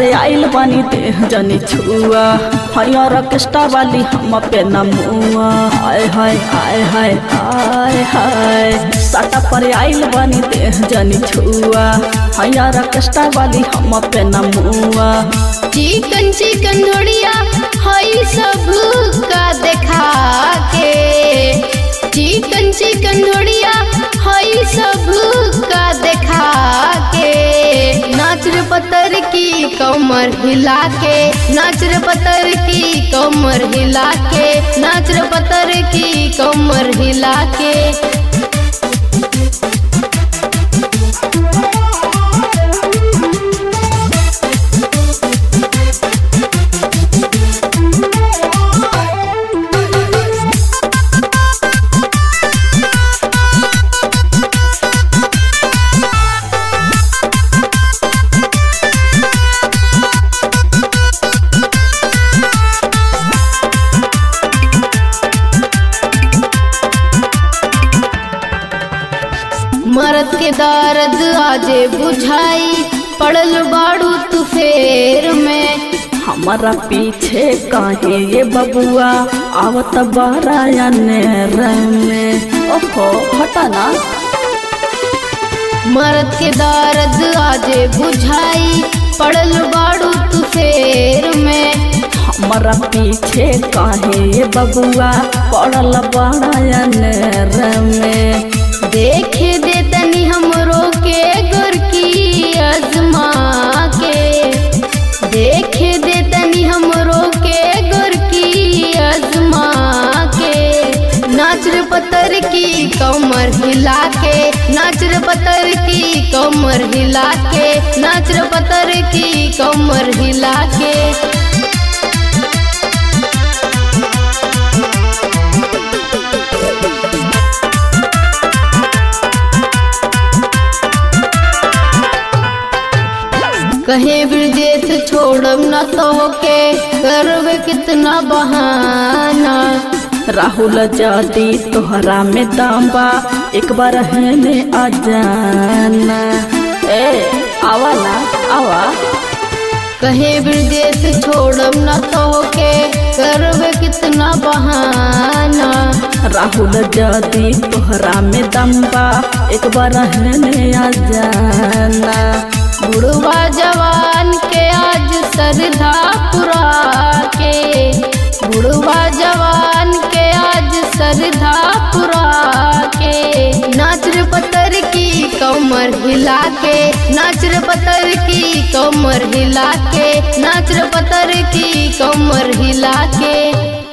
पर आइल बानी देह जनी छुआ हरियर ऑर्केस्ट्रा वाली हम पे नमुआ आय हाय आय हाय आय हाय साटा पर आइल बानी देह जनी छुआ हरियर ऑर्केस्ट्रा वाली हम पे नमुआ चिकन चिकन धोड़िया हई सब का देखा के चिकन चिकन धोड़िया हई सब का देखा के नाच रे पत्थर की कमर हिला के नाच रे पत्थर की कमर हिला के नाच रे पत्थर की कमर हिला के मरद के दर्द आजे बुझाई पड़ल बाड़ू तू फेर में हमारा पीछे काहे ये बबुआ आवत बारा में ओहो हटा ना मरद के दर्द आजे बुझाई पड़ल बाड़ू तू फेर में हमारा पीछे काहे ये बबुआ पड़ल बड़ा में देखे दे तनी हमरो के गुर की अजमा के देखे दे तनी हमरो के गुर की अजमा के नाच रे पत्थर की कमर हिला के नाच रे पत्थर की कमर हिला के नाच रे पत्थर की कमर हिला के कहे ब्रजेश छोड़म न तो के करवे कितना बहाना राहुल जादी तोहरा में दाम्बा एक बार हेने आ जाना ए आवा ना आवा कहे ब्रजेश छोड़म न तो के करवे कितना बहाना राहुल जादी तोहरा में दम्बा एक बार हेने आ जाना बुढ़वा जवान के आज सरधा पुरा के बुढ़वा जवान के आज सरधा पुरा के नाच रे पत्थर की कमर हिला के नाच रे पत्थर की कमर हिला के नाच रे पत्थर की कमर हिला के